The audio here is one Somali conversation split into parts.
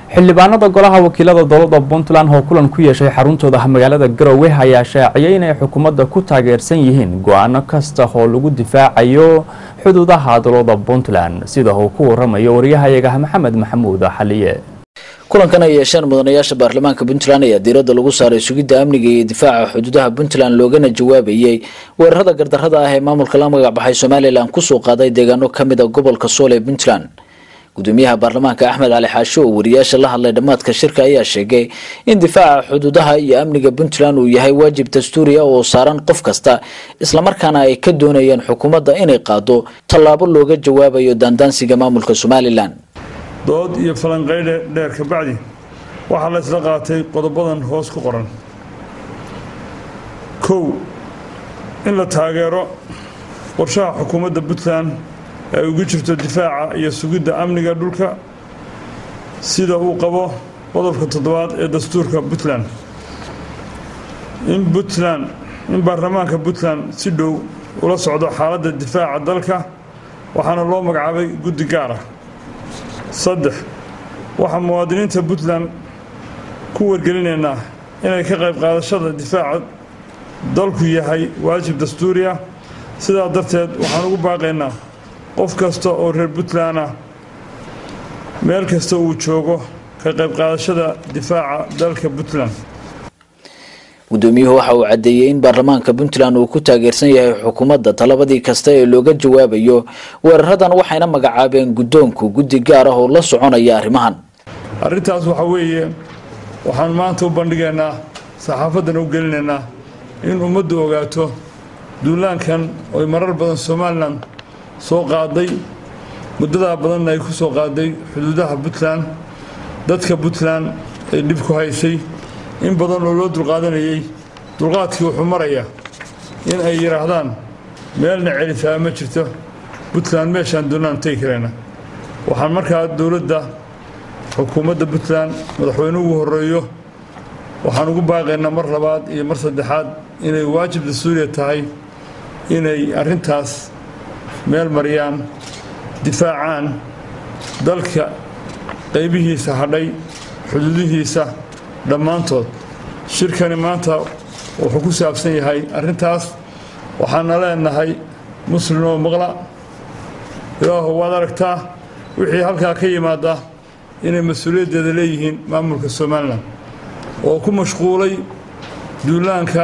xildhibaanada golaha wakiilada dowladda puntland oo kulan ku yeeshay xaruntooda magaalada garowe ayaa shaaciyay inay xukuumadda ku taageersan yihiin go-aano kasta oo lagu difaacayo xuduudaha dowladda puntland sida uu ku waramayo waryahayaga maxamed maxamuud xaliye kulankan ay yeesheen mudanayaasha baarlamaanka puntland ayaa diiradda lagu saaray sugidda amniga iyo difaaca xuduudaha puntland loogana jawaabayey weerarada gardarrada ah ee maamulka la magac baxay somalilan kusoo qaaday deegaano ka mid a gobolka sool ee puntland gudoomiyaha baarlamaanka axmed cali xaasho oo wariyaasha la hadlay dhammaadka shirka ayaa sheegay in difaaca xuduudaha iyo amniga puntland uu yahay waajib dastuuriya oo saaran qof kasta islamarkaana ay ka doonayeen xukuumadda inay qaado tallaabo looga jawaabayo daandaansiga maamulka somalilan dood iyo falanqaydhe dheer ka bacdi waxaa la isla qaatay qodobadan hoos ku qoran kow in la taageero qorshaha xukuumadda puntland ay ugu jirto difaaca iyo sugidda amniga dhulka sida uu qabo qodobka toddobaad ee dastuurka puntland in puntland in baarlamaanka puntland si dhow ula socdo xaaladda difaaca dalka waxaana loo magacaabay guddi gaar ah saddex waxaa muwaadiniinta puntland ku wargelinaynaa inay ka qayb qaadashada difaaca dalku yahay waajib dastuuri ah sidaa darteed waxaan ugu baaqaynaa qof kasta oo reer puntland ah meel kasta uu joogo ka qayb qaadashada difaaca dalka puntland gudoomiyuhu waxa uu caddeeyey in baarlamaanka puntland uu ku taageersan yahay xukuumadda talabadii kasta ee looga jawaabayo weeraradan waxayna magacaabeen guddoonku guddi gaar ah oo la soconaya arrimahan arrintaas waxaa weeye waxaan maanta u bandhigaynaa saxaafaddana u gelinaynaa in ummaddu ogaato duulaankan oy marar badan somalilan soo qaaday muddadaa badanna ay ku soo qaaday xuduudaha puntland dadka puntland ay dhib ku haysay in badan oo loo dulqaadanayay dulqaadkii wuxuu maraya in ay yidhaahdaan meelna celisaa ma jirto puntland meeshaan doonaan tegi karayna waxaan markaa dowladda xukuumadda puntland madaxweyne ugu horreeyo waxaan ugu baaqaynaa mar labaad iyo mar saddexaad inay waajib dastuuriya tahay inay arrintaas meel mariyaan difaacaan dalka qaybihiisa hadhay xuduudihiisa dhammaantood shirkani maanta wuxuu ku saabsan yahay arrintaas waxaana leenahay muslim oo maqla ilaahu waad aragtaa wixii halkaa ka yimaada inay mas-uuliyaddeeda leeyihiin maamulka somalilan oo ku mashquulay duulaanka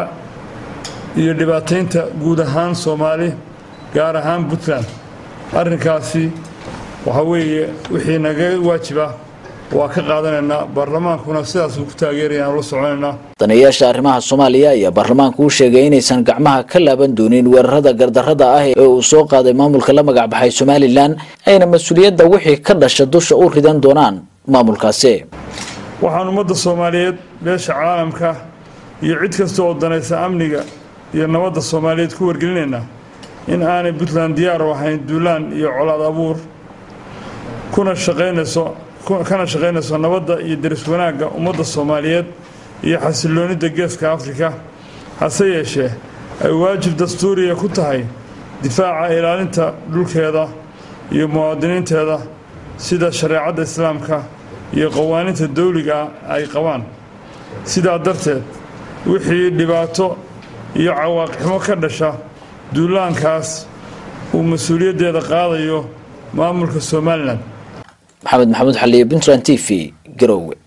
iyo dhibaataynta guud ahaan soomaali gaar ahaan puntland arrinkaasi waxaa weeye wixii naga waajiba waa ka qaadanaynaa baarlamaankuna sidaasuu ku taageerayaan ula soconaynaa daneeyaasha arrimaha soomaaliya ayaa baarlamaanku u sheegay inaysan gacmaha ka laaban doonin weerarada gardarrada ah ee uu soo qaaday maamulka la magac baxay somalilan ayna mas-uuliyadda wixii ka dhasha dusha u ridan doonaan maamulkaasi waxaan ummadda soomaaliyeed beesha caalamka iyo cid kasta oo danaysa amniga iyo nabadda soomaaliyeed ku wargelinaynaa in aanay puntland diyaar u ahayn duulaan iyo colaad abuur kuna shaqaynayso kana shaqaynayso nabadda iyo deris wanaagga ummadda soomaaliyeed iyo xasiloonidda geeska afrika hase yeeshee ay waajib dastuuriya ku tahay difaaca ilaalinta dhulkeeda iyo muwaadiniinteeda sida shareecadda islaamka iyo qawaaninta dawliga ay qabaan sidaa darteed wixii dhibaato iyo cawaaqixmo ka dhasha duulaankaas uu mas-uuliyaddeeda qaadayo maamulka somalilan maxamed maxamuud xaliye puntland t v garowe